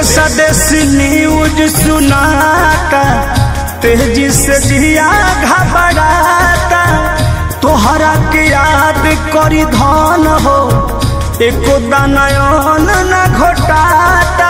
देश देश न्यूज सुनाता तेजी से जिया घबराता तोहरा के याद करी धन हो एको दानयन न घोटाता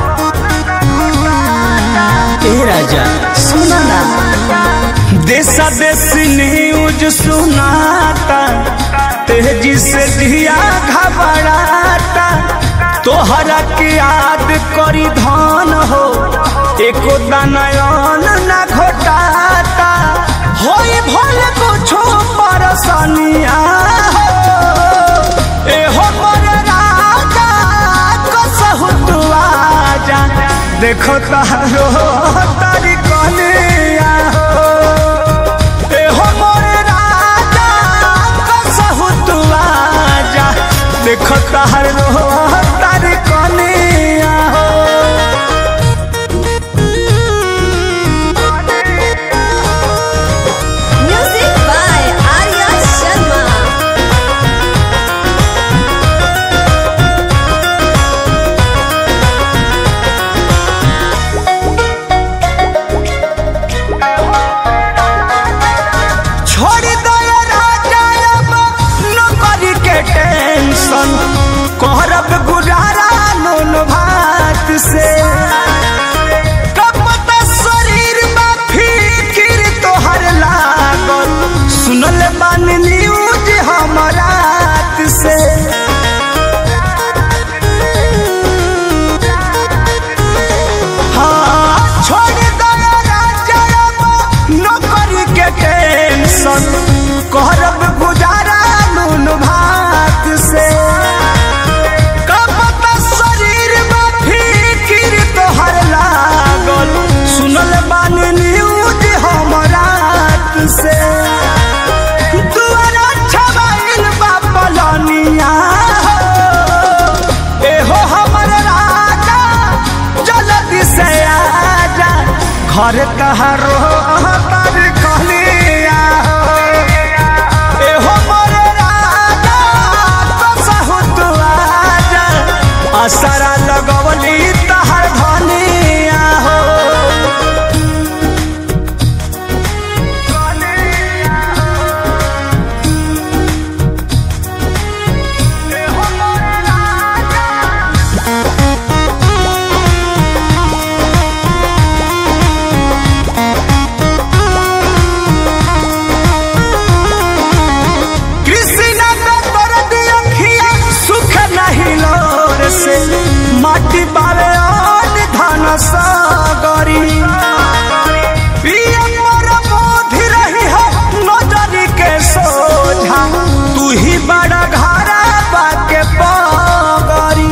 ए राजा सुना ना देश देश न्यूज सुनाता तेजी से जिया घबराता तोहरा के याद करी धन हो एको दानयन न घोटाता होई भल कुछो परसनिया हो ए हो मोर राजा कसहु तू आजा देखो तारो तारी कनिया हो ए हो मोर राजा कसहु तू आजा देखो तारो तारी कनिया हो Music by Arya Sharma. छोड़ दो ये राजा अब नौकरी के टेंशन करब गुजारा नून भात से कब तक शरीर में फिकिर तोहर लागल सुनल बान न्यूज हमारा से हाँ, छोड़ दो ये राजा अब नौकरी के टेंशन करब गुजारा नून भात से कब तक शरीर में फिकिर तोहर लागल सुनल बान न्यूज हमरा से दुआरा छबाइल बा पलनिया हो एहो हमर राजा जल्दी से आजा घर तहारो तर कहलिया हो एहो मोर राजा कसहु तू आजा असरा लगवली तहर धनिया हो एहो मोर राजा कृष्णा का दर्द अखिया सुख नहीं लोर से माटी बावे और धन सागरी पिया मोर बोधि रही है नजरी के सोझा तू ही बड़ा घरा बाके पगरी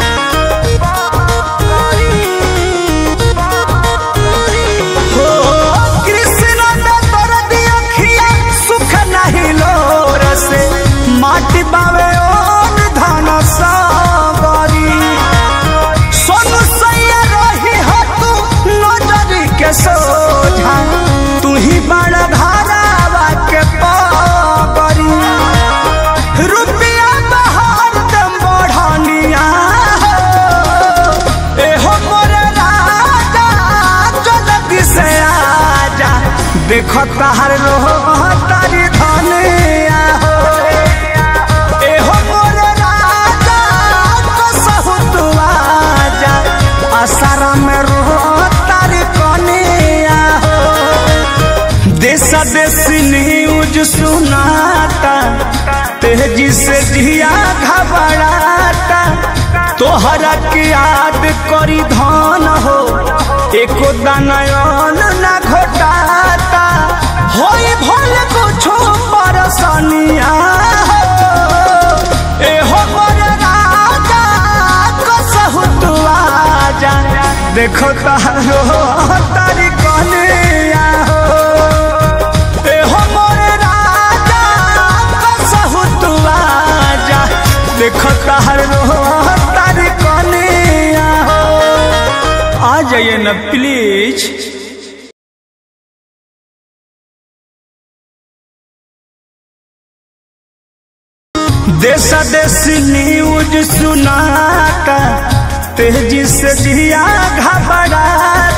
हो कृष्ण ने दर्द अखिया सुख नहीं लोर से माटी बावे ओन धन सागरी सोनू सैया रही हो तू नजरी के सोझा तू ही बड़ा धारावा के पगरी रुपया बहार दम बढ़निया हो एहो मोर राजा जल्दी से आजा देखो तार रो तारी धनिया हो एहो मोर राजा कसहु तू आजा आसारा में रो तारी कनिया हो देश देश न्यूज सुनाता तेजी से जिया घबराता तोहरा के याद करी धन हो एको दानयन न घोटाता होई भल कुछो परसनिया हो एहो मोर राजा कसहु तू आजा देखो तारो तारी कनिया हो एहो मोर राजा कसहु तू आजा देखो तारो तारी कनिया हो आ जाइए न प्लीज देश देश न्यूज सुनाता तेजी से जिया घबरा